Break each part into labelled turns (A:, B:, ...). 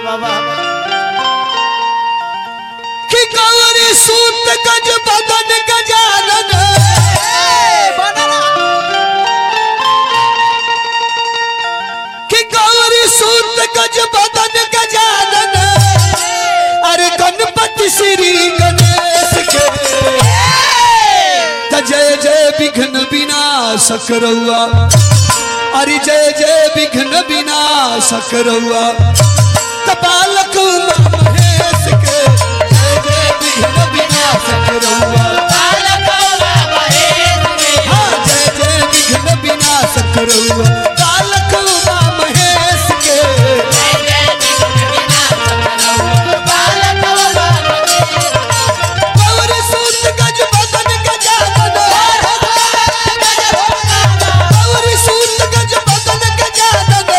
A: बाबा
B: कि गौरी सूत गज बदन गजानन कि गौरी सूत गज बदन गजानन अरे गणपति श्री गणेश के त जय जय विघ्न विनाशक रउआ अरे जय जय विघ्न विनाशक रउआ कपालक महेश के जय जय विघ्न विनाशक रउआ हाँ, जय जय विघ्न विनाशक रउआ कालक महेश के गौरी सूत गज बदन गजानन गौरी सूत गज बदन गजानन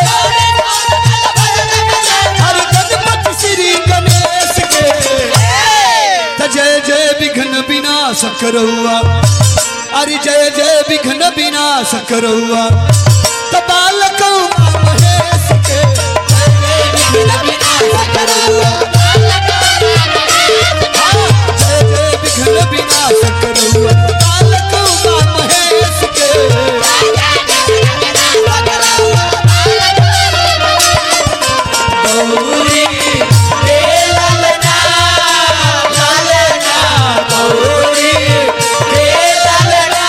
B: हरि गणपति श्री गणेश के त जय जय विघ्न विनाशक रउआ अरे जय जय विघ्न विनाशक रउआ त बालक महेश के जय जय विघ्न विनाशक रउआ जय जय विघ्न विनाशक रउआ बालक महेश के गौरी हे ललना ललना गौरी हे ललना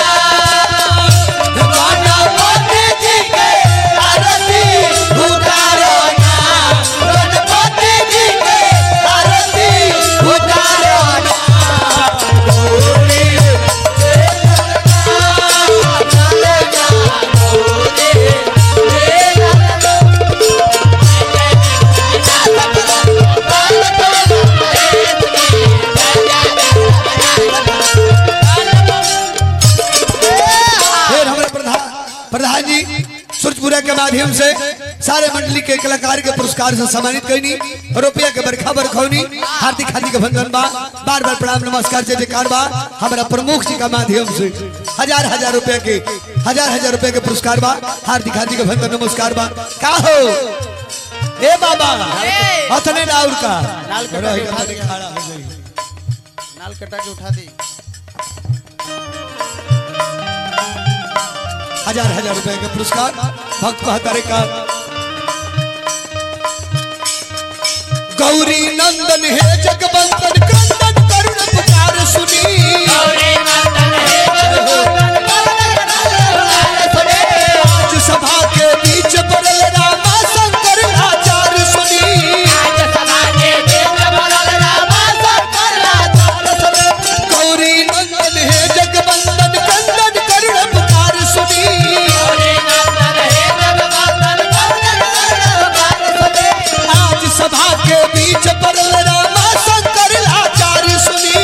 B: गणपति जी के आरती उतारो ना गणपति जी के आरती उतारो ना गौरी हे ललना ललना गौरी हे ललना फिर हमारे प्रधान प्रधान जी सूरजपुरा के माध्यम से सारे मंडली के कलाकार के पुरस्कार से सम्मानित करनी रुपया के बरखा बरखौनी हार्दिक हार्दिक अभिनंदन बा बार बार प्रणाम नमस्कार जय जयकार बा हमारा प्रमुख जी का माध्यम से हजार हजार रुपया के हजार हजार रुपया के पुरस्कार बा हार्दिक हार्दिक अभिनंदन नमस्कार बा का हो ए बाबा हथने राउर का
A: लाल कटा
B: रही
A: के उठा
B: हथने
A: दे।
B: खड़ा हो गई
A: नाल कटा के उठा दी
B: हजार हजार रुपए के पुरस्कार भक्त कहतारे का गौरी नंदन हे जगवंदन क्रंदन करुण पुकार सुनी आज सभा के बीच बरल रामा शंकर आचार्य सुनी गौरी नंदन हे जगवंदन क्रंदन करुण पुकार सुनी आज सभा के बीच बरल रामा शंकर आचार्य सुनी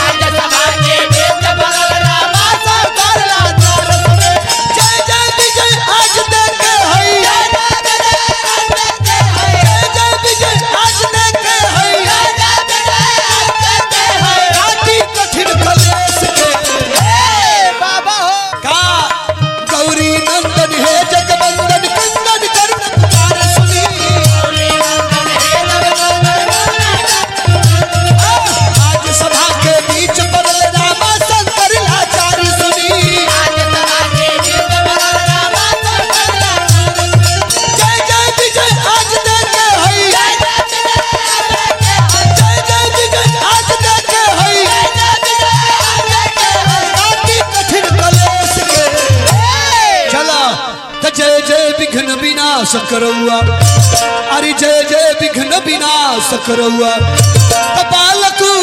B: जय जय विजय आज देखे हई जय जय विजय आज देखे हई काटी कठिन कलेश के
A: बाबा हो
B: का गौरी नंदन हे जगवंदन कंदन करुण पुकार सुनी आज सभा के बीच बरल रामा शंकर आचार्य सुनी जय जय विजय आज देखे हई जय जय विजय आज देखे हई काटी कठिन कलेश के चला त जय जय विघ्न विनाश करौआ अरे जय जय विघ्न विनाश करौआ कपालक